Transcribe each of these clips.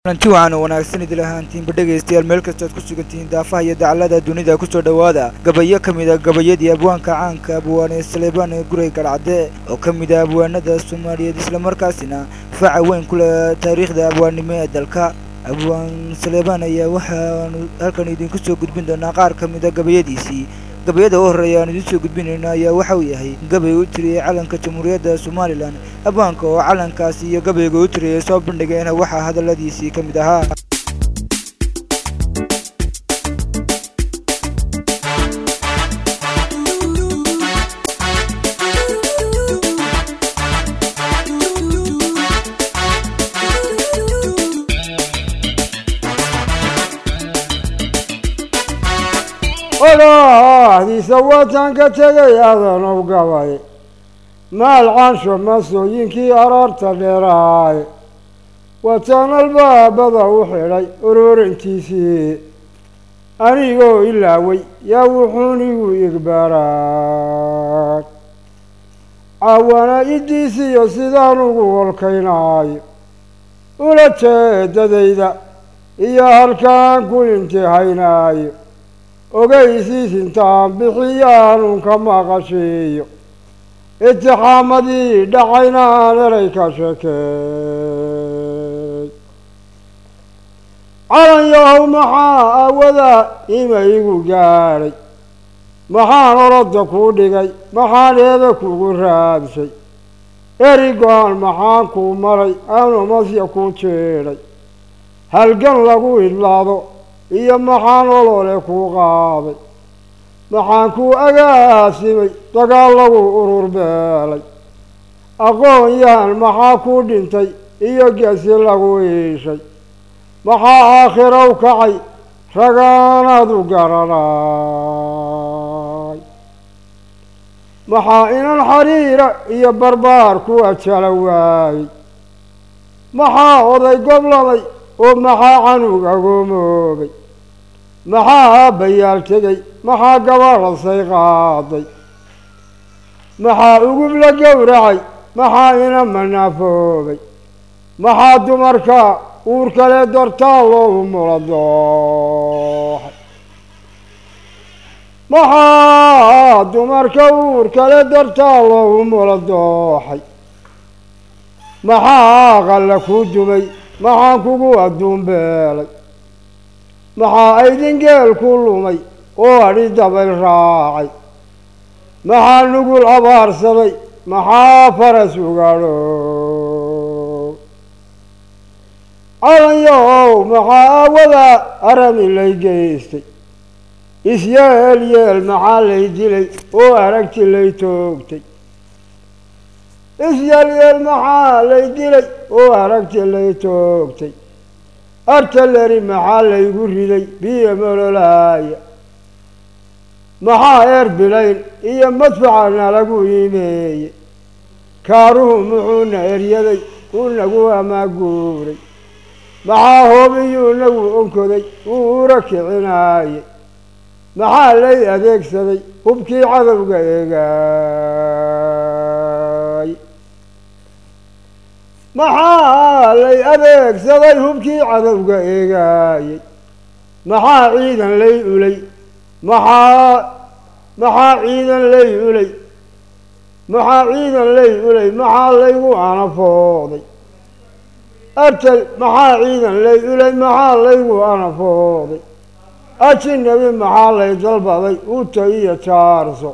kulanti waxaan wanaagsan idil ahaantiinba dhegaystayaal meel kastood ku sugantihiin daafaha iyo dacallada dunida kusoo dhowaada gabayo ka mid a gabayadii abwaanka caanka abwaane saleebaan guray garcadde oo ka mid ah abwaanada soomaaliyeed islamarkaasina faca weyn ku leh taariikhda abwaannimo ee dalka abwaan saleebaan ayaa waxaanu halkan idinku soo gudbin doonaa qaar ka mid a gabayadiisii gabayada u horreeya aan idiin soo gudbinayno ayaa waxa uu yahay gabay u tiriyey calanka jamhuuriyadda somalilan abwaanka oo calankaasi iyo gabayga u tiriyey soo bandhigayna waxaa hadalladiisii ka mid ahaa odhaahdiisa waatan ka tegay adanow gabay maal cansho masooyinkii araarta dheeraay wataan albaabada u xidhay ururintiisii anigoo ilaaway yaa wuxuunigu igbaaraay caawana idiisiyo sidaan ugu holkaynaayo ula jeedadayda iyo halkaan ku imtixaynaayo ogaysiis intaan bixiyaanun ka maqashiiyo itixaamadii dhacayna aan eray ka sheekeey calan yahow maxaa awadaa ima igu gaadhay maxaan orodda kuu dhigay maxaan eebe kugu raadshay eri go-aan maxaan kuu maray aanu masya kuu jeedhay halgan lagu idlaado iyo maxaan olole kuu qaaday maxaan kuu agaasimay dagaal lagu urur beelay aqoon yahan maxaa kuu dhintay iyo gesi lagu iishay maxaa aakhirow kacay ragaanaadu garanay maxaa inan xariira iyo barbaar ku ajala waayey maxaa oday goblamay oo maxaa canug agoomoobay maxaa aabbayaal tegay maxaa gabadhasay qaaday maxaa ugub la gowracay maxaa ina manaafoobay maxaa dumarka uur kale dartaa loogu mula dooxay maxaa dumarka uur kale dartaa loogu mula dooxay maxaa aqalla kuu dumay maxaan kugu adduun beelay maxaa aydin geel ku lumay oo adhi dabayl raacay maxaa nugul abaarsaday maxaa faras ugaadho calanyahow maxaa aawadaa arami lay geystay isyeel yeel maxaa lay dilay oo aragti lay toogtay isyelyeel maxaa lay dilay oo aragti lay toogtay artaleri maxaa laygu riday biyo mololaaya maxaa eer bilayn iyo madfacana lagu iimeeyey kaaruhu muxuuna eryaday uu nagu amaaguuray maxaa hoobiyuu nagu onkoday uu ura kicinaayey maxaa lay adeegsaday hubkii cadowga eegaay maxaa lay adeegsaday hubkii cadowga eegaayey maxaa ciidan lay ulay maxaa maxaa ciidan lay ulay maxaa ciidan lay ulay maxaa laygu anafooday artal maxaa ciidan lay ulay maxaa laygu anafooday ajinabi maxaa lay dalbaday uta iyo jaarso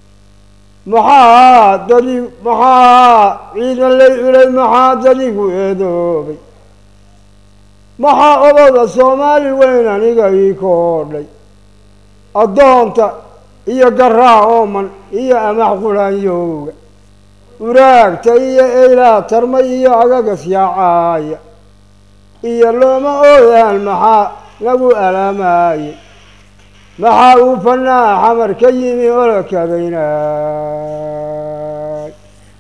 maxaa dadi maxaa ciidan lay ulay maxaa dadigu eedoobay maxaa odada soomaali weyn aniga ii koodhay addoonta iyo garaa ooman iyo amax qulaanyowga uraagta iyo eylaa tarma iyo agagas yaacaaya iyo looma ooyaan maxaa lagu alaamaayey maxaa uu fanaa xamar ka yimi olokadaynay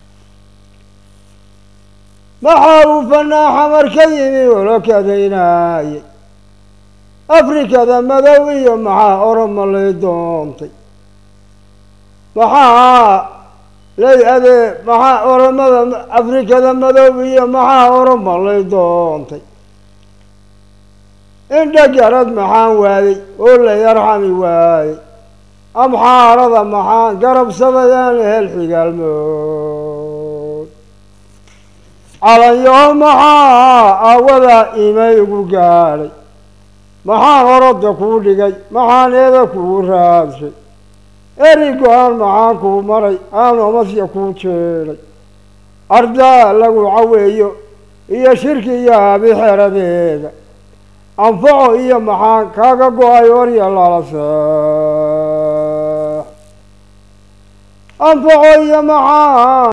maxaa uu fanaa xamar ka yimi olokadaynaayey afrikada madow iyo maxaa oromo lay doontay maxaa lay adee maxaa oromada afrikada madow iyo maxaa oromo lay doontay indha garad maxaan waayey oo la yarxami waayey amxaarada maxaan garabsadayaan hel xigaalmood calanyaho maxaa awadaa imaygu gaadhay maxaan orodda kuu dhigay maxaan eeda kugu raadshay eri go-aan maxaan kuu maray aan omasya kuu jeedhay ardaa lagu caweeyo iyo shirki iyo habixeradeeda anfaco iyo maxaan kaaga go-ay orya lala seex anfaco iyo maxaan